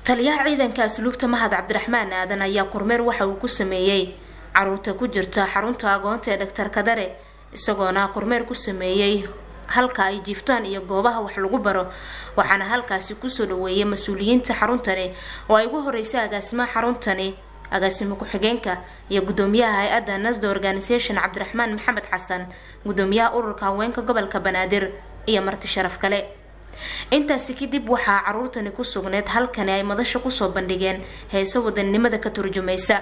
taliyaha ciidanka asluubta mahad cabdiraxmaan aadan ayaa kormeer waxa uu ku sameeyey caruurta ku jirta xarunta agoonta ee dhaktar kadare isagoona kormeer ku sameeyey halka ay jiiftaan iyo goobaha wax lagu baro waxaana halkaasi kusoo dhaweeyay mas-uuliyiinta xaruntani oo ay ugu horeysay agaasimaha xaruntani agaasimo ku-xigeenka iyo gudoomiyaha hay-adda nasda organisation cabdiraxmaan maxamed xasan gudoomiyaha ururka haweenka gobolka banaadir iyo marti sharaf kale intaasi kadib waxaa caruurtani ku sugneyd halkani ay madasha kusoo bandhigeen heeso wadannimada ka turjumaysa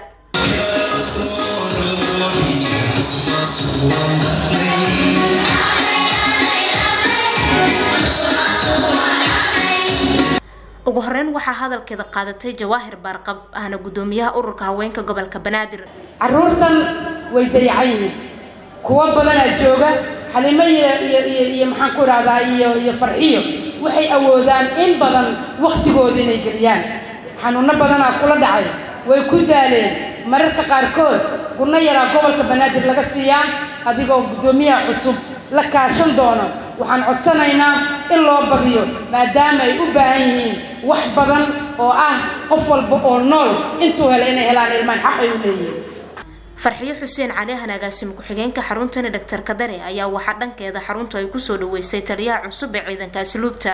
ugu horeyn waxaa hadalkeeda qaadatay jawaahir baarqab ahna gudoomiyaha ururka haweenka gobolka banaadir caruurtan way dayacan yihiin kuwo badanaa jooga xalimo iyo iyo iyo iyo maxaan ku idhahdaa iyo iyo farxiyo waxay awoodaan in badan waktigooda inay geliyaan xanuuno badanaa kula dhacay way ku daaleen mararka qaarkood gurno yaraa gobolka banaadir laga siiyaa adigoo guddoomiyaha cusub la kaashan doono waxaan codsanaynaa in loo badiyo maadaama ay u baahan yihiin wax badan oo ah qof walba oo nool intuu hela inay helaan ilmaan xaq ay u leeyihiin farxiyo xuseen cali ahan agaasimo ku-xigeenka xaruntani dhaktar kadare ayaa waxaa dhankeeda xaruntu ay kusoo dhaweysay taliyaha cusub ee ciidanka asluubta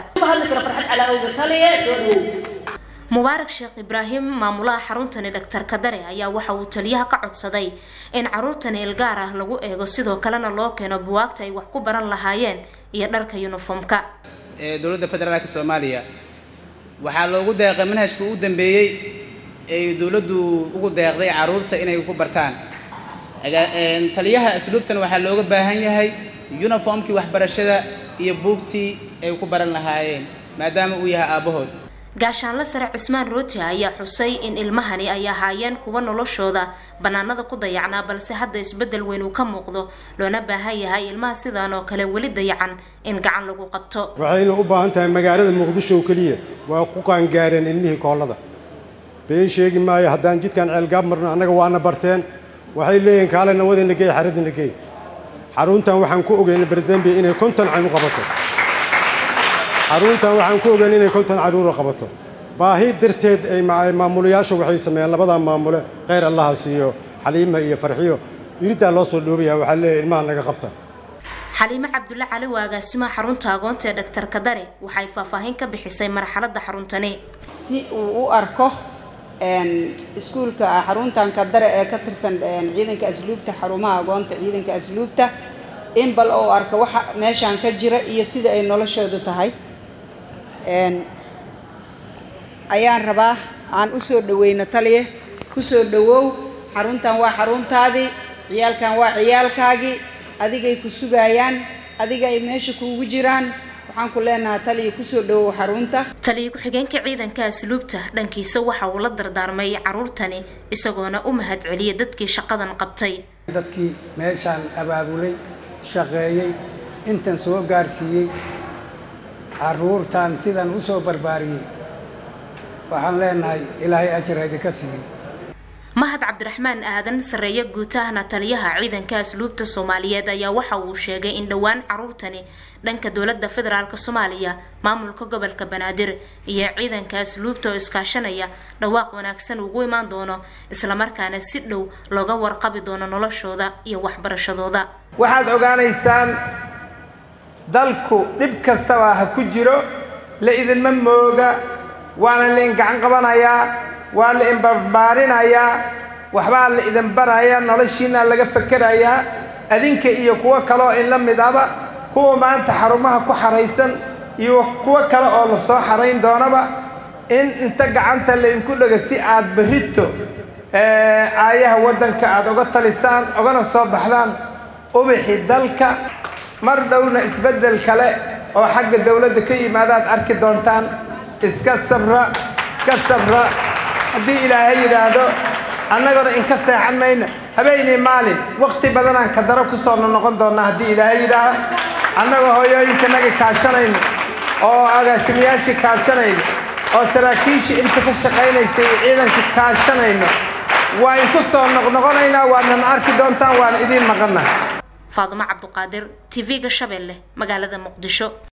mubaarak sheekh ibraahim maamulaha xaruntani dhaktar kadare ayaa waxa uu taliyaha ka codsaday in caruurtani ilgaar ah lagu eego sidoo kalena loo keeno buwaagta ay wax ku baran lahaayeen iyo dharka yuniformka ee dowladda federaalka soomaaliya waxaa loogu deeqay manhajka u dambeeyey ay dowladdu ugu deeqday caruurta inay ku bartaan taliyaha asluubtan waxaa looga baahan yahay uniformkii waxbarashada iyo buugtii ay ku baran lahaayeen maadaama uu yahay aabbahood gaashaanle sare cismaan rooti ayaa xusay in ilmahani ay ahaayeen kuwa noloshooda banaanada ku dayacnaa balse hadda isbedel weyn uu ka muuqdo loona baahan yahay ilmaha sidaan oo kale weli dayacan in gacan lagu qabto waxayna u baahan tahay magaalada muqdisho oo keliya waa ku qaangaareen ilmihii koollada been sheegi maayo haddaan jidkan ceelgaab marno annaga waana barteen waxay leeyihiin kaale nawadina gey xaradina gey xaruntan waxaan ku ogeyn barzambia inay konton can u qabato xaruntan waxaan ku ogeyn inay konton caruura qabato baahi darteed ay maamulayaasha waxay sameeyeen labadaa maamule kheyr allaha siiyo xaliima iyo farxiyo yiridaa loo soo dhoobayaa waxaa leeyahay ilmaha naga qabta xaliime cabdulle cali waa agaasimaha xarunta agoonta ee dhaktar kadare waxay faahfaahin ka bixisay marxaladda xaruntani si uu u arko iskuulka xaruntan kadare ee ka tirsan ciidanka asluubta xarumaha agoonta ciidanka asluubta in bal uu arko waxa meeshaan ka jira iyo sida ay noloshoodu tahay ayaan rabaa aan u soo dhaweyno taliye ku soo dhawow xaruntan waa xaruntaadii ciyaalkan waa ciyaalkaagii adigay ku sugayaan adiga ay meesha kuugu jiraan waxaan ku leenahay taliya kusoo dhawow xarunta taliya ku-xigeenka ciidanka asluubta dhankiisa waxa uu la dardaarmay caruurtani isagoona u mahad celiyay dadkii shaqadan qabtay dadkii meeshaan abaabulay shaqeeyey intan soo gaarsiiyey caruurtan sidan u soo barbaariyey waxaan leenahay ilaahay ajar idinka siiyey mahad cabdiraxmaan aadan sarreeye guutahana taliyaha ciidanka asluubta soomaaliyeed ayaa waxa uu sheegay in dhowaan caruurtani dhanka dowladda federaalk soomaaliya maamulka gobolka banaadir iyo ciidanka asluubta oo iskaashanaya dhawaaq wanaagsan ugu imaan doono islamarkaana si dhow looga warqabi doono noloshooda iyo waxbarashadooda waxaad ogaanaysaan dalku dhib kastaba ha ku jiro la idinma mooga waana la in gacan qabanayaa waa la inbarbaarinayaa waxbaa la idin barayaa noloshiina laga fakerayaa adinka iyo kuwo kaleoo inla midaba kuwa maanta xarumaha ku xaraysan iyo kuwo kale oo la soo xarayn doonaba in inta gacanta laydinku dhego si aad berrito aayaha waddanka aad uga talisaan ogana soo baxdaan ubixi dalka mar dhowna isbeddel kale oo xagga dawladda ka yimaadaad arki doontaan iska sabra iska sabra haddii ilaahay yidhaahdo annaguna inka seexan mayna habeenii maalin wakhti badanaan kadaro ku soo noqon doonnaa haddii ilaahay yidhaaho annagoo hooyooyinkanaga kaashanayno oo agaasimayaashii kaashanayno oo saraakiishii inta ka shaqaynaysay ciidanka kaashanayno waa inku soo noqnoqonaynaa waadnan arki doontaan waan idiin maqannaa faadimo cabduqaadir tv-ga shabeelle magaalada muqdisho